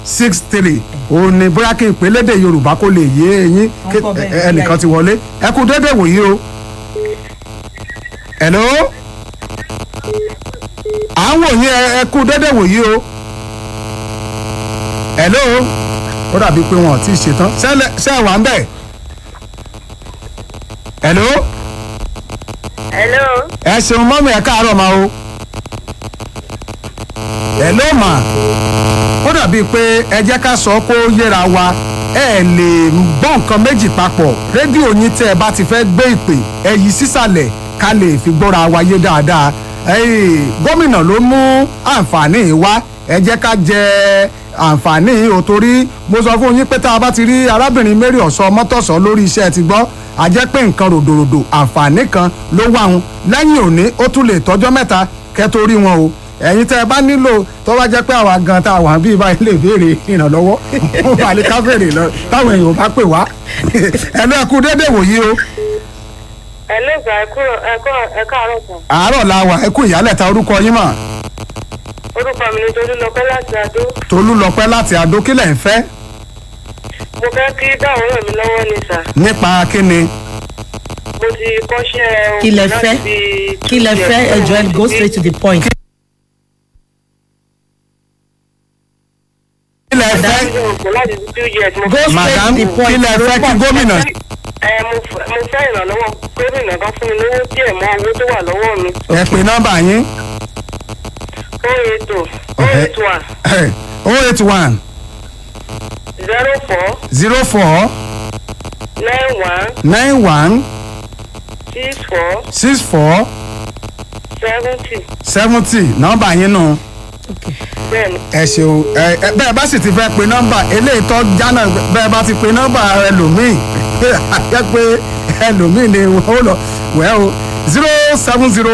six three òun ni bóyá kí n pè lédè yorùbá kó lè yé eyín Wọ́n kọ́ bẹ́ẹ̀ ní ẹnìkan ti wọlé ẹ kú dédé wòyí o. hello à ń wò yín ẹ- ẹ kú dédé wòyí o. hello ó dàbí pé wọn ò tí ì ṣetán Ṣẹlẹ̀- ṣé ẹ wà ń bẹ̀. hello hello ẹ ṣeun mọ́mí ẹ káàárọ̀ máa o. hello mà ó dàbí pé ẹ jẹ́ ká sọ kó yéra wa ẹ lè gbọ́ nǹkan méjì papọ̀ rédíò yín tẹ́ ẹ bá ti fẹ́ gbé ìpè ẹ yí sísàlẹ̀ ká lè fi gbọ́ra wa yé dáadáa Ẹ́ẹ̀, gómìnà ló mú àǹfààní yìí wá ẹ jẹ́ ká jẹ àǹfààní yìí ò torí mo sọ fún yín pé tá a bá ti rí arábìnrin mary ọ̀sọ́ mọ́tọ̀sọ́ lórí iṣẹ́ ti gbọ́ a jẹ́ pé nǹkan ròdòròdò àǹfààní kan ló wà wọn lẹ́yìn òní ó tún lè tọ́jọ́ mẹ́ta kẹ́ tó rí wọn o ẹ̀yin tẹ́ ẹ bá nílò tó bá jẹ́ pé àwa gan tá a wà bíi báyìí lè béèrè ìrànlọ́wọ́ ó wà ní ká béèrè lọ táwọn èèyàn bá pè wá ẹ lọ ẹkú dédé wòyí o hello sir ẹ kúrò ẹ kọ́ ẹ káàárọ̀ sàn àárọ̀ la wà ẹkú ìyálẹ̀ta orúkọ yín mà orúkọ mi ni tolúlọpẹ́ láti adó tolú lọpẹ́ láti àdó kílẹ̀ ń fẹ́ mo fẹ́ kí dáhùn ràn mí lọ́wọ́ ni sà nípa kíni mo ti kọ́ṣẹ́ Kí lẹ láti fẹ́? bí kí lẹ two fẹ́ years. ẹjọ́ ẹ go straight to the point. kílẹ̀ fẹ́ láti bí two years mo Go fẹ́ madam straight to the point. kílẹ̀ fẹ́ kí gómìnà ẹ mo fẹ́ mo fẹ́ ìrànlọ́wọ́ gómìnà kan fún mi lówó díẹ̀ mọ́ owó tó wà lọ́wọ́ mi ẹ pè nọ́mbà yín ó ètò ó ètò à oh eight one zero four zero four nine one nine one six four six four seventy seventy nọ́mbà yín nù. bẹ́ẹ̀ ni ẹ ṣeun ẹ ẹ bẹ́ẹ̀ bá sì ti fẹ́ pe nọ́mbà eléyìí tó jánà bẹ́ẹ̀ bá ti pe nọ́mbà ẹlòmíì àjẹ́ pé ẹlòmíì ni wọ́n lọ wẹ́ o zero seven zero